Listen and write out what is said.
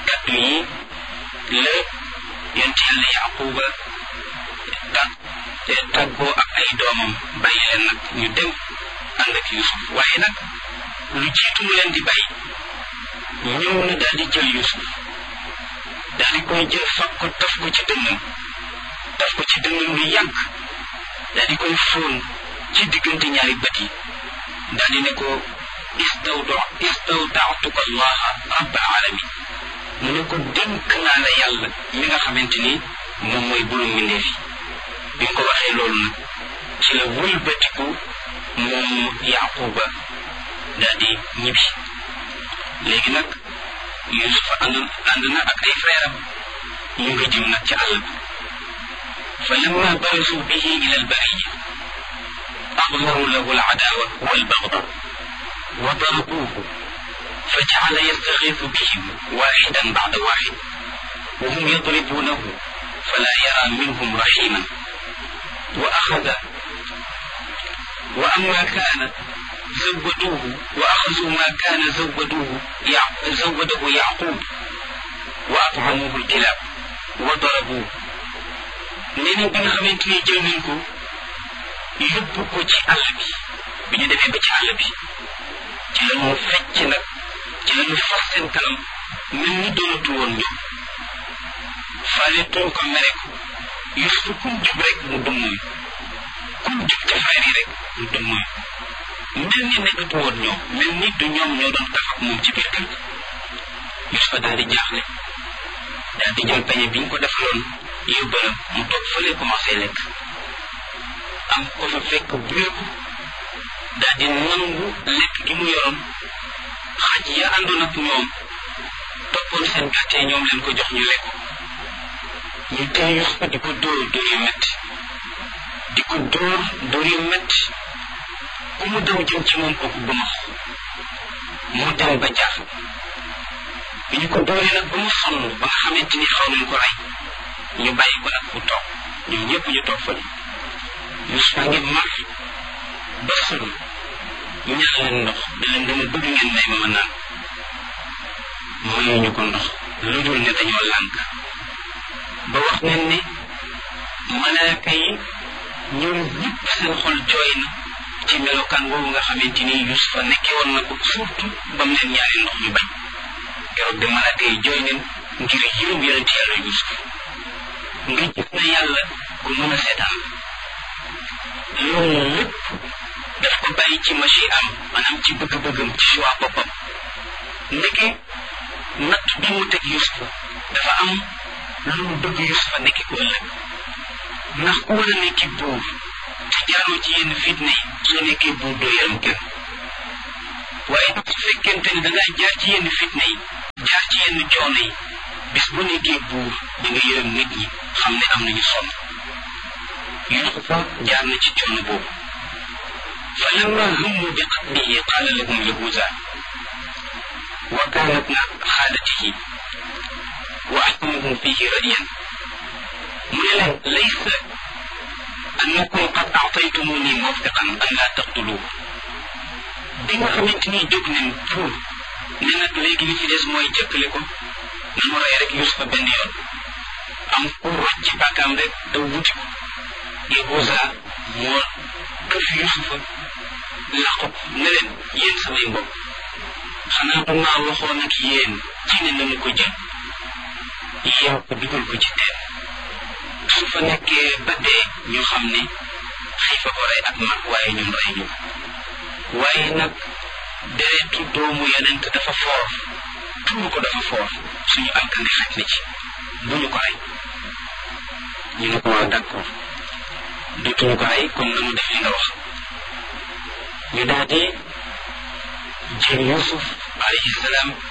kàddu yi la yonent yàlla yaquba tag te tàggoo ak ay doomam bàyyi leen nag ñu dem ànd ak yusuf waaye nag lu jiitu mu leen di bàyyi ñëw na daal di jël yusuf daal di koy jël fab ko taf ko ci dënnam taf ko ci dënnam lu yàgg daal di koy fóon ci diggante ñaari bët yi daal di ne ko istawda istawdaatuka allaha rabbal alamin mu ne ko dénk naa la yàlla mi nga xamante ni moom mooy bulu mbindeef yi bi nga ko waxee loolu nag ci la wëlbatiku moom yaquba daal di ñibbi léegi nag yusufa ànd ànd na ak ay frère am ñu ngi jëm nag ci àll bi fa lamma barasu bihi ila albariya أظهروا له العداوة والبغضاء وضربوه فجعل يستغيث بهم واحدا بعد واحد وهم يضربونه فلا يرى منهم رحيما وأخذ وأما كان زودوه وأخذوا ما كان زودوه يع... زوده يعقوب وأطعموه الكلاب وضربوه نيني بن خمنتني جل منكم yóbbu ko ci àll bi bi ñu demee ba ci àll bi ci la ñu fecc nag ci la ñu fas seen kanam mel ni doonatu woon ñoom faale tuñ ko mere ko Yuusuf kum jub rek mu dummóoy kum jub ca frère yi rek mu dummóoy mel ni nekkatu woon ñoom mel ni du ñoom ñoo doon kaf ak moom ci biir kër gi Yuusuf daal di jaaxle daal di jël pañe bi ñu ko defaloon yóbbalam mu toog fële commencé lekk am ko fa fekk buur daal di nangu lekk gi mu yoroon xaj ya àndoon ak ñoom toppoon seen gàttee ñoom leen ko jox ñu lekk ñu tey Yuusufa di ko dóor dóor yu metti di ko dóor dóor yu metti ku mu daw jëm ci moom kooku bëmax mu dem ba jaax bi ñu ko dóoree nag ba mu sonn ba nga xamante ni xaw nañ ko rey ñu bàyyi ko nag mu toog ñoom ñëpp ñu toog fa Yuusufa ngi mar ba sonn ñaan leen ndox da leen dama bëgg ngeen may ma ma naan mayuñu ko ndox lu dul ne dañoo lànk ba wax nañ ne malaaka yi ñoom ñëpp seen xol jooy na ci melokaan boobu nga xamante ni Yuusufa nekkee woon na ko surtout ba mu leen ñaari ndox ñu bañ keroog de malaaka yi jooy nañ ngir yërëm yonent yàlla Yuusuf nga gis na yàlla ku mën a seetaan loolu lépp daf ko bàyyi ci machi am maanaam ci bëgg-bëggam ci choix boppam ndeke natt bi mu teg Yusufa dafa am lu mu bëgg Yusufa nekki ko ëllëg ndax ku war a nekki buur te jaaroo ci yenn fitna yi soo nekkee buur doo yaram kenn waaye nag su fekkente ne da ngaa jaar ci yenn fitna yi jaar ci yenn coono yi bis bu nekkee buur da nga yërëm nit ñi xam ne am nañu sonn Yusufa jaar na ci coono boobu fa lamma hummu bi qatlihi qaala lahum yahuza wa kaana ibna xaalatihi wa ahkamuhum fihi radiyan mu ne leen laysa annakum qad aataytumuni mawfiqan an laa taqtuluhu bi nga xamante ni jóg nañ pour ne nag léegi li fi des mooy jëkkale ko nanu rey rek Yusufa benn yoon am ku roj ci bàkkaam rek daw wuti ko Yahuza moo këf Yusufa làqu ne leen yéen samay mbokk xanaa du maa waxoon ak yéen ci ne nañu ko jël yow ko dugal ko ci teen su fa nekkee ba dee ñu xam ne xiifa ko rey ak mag waaye ñun rey ñu waaye nag deretu doomu yonent dafa foor tuur ko dafa foor suñu alkande xaj na ci bu ñu ko rey ñu ne ko waaw d'accord dootuñu ko rey kon nanu def li nga wax ñu daal di jël Yuusuf alayhi salaam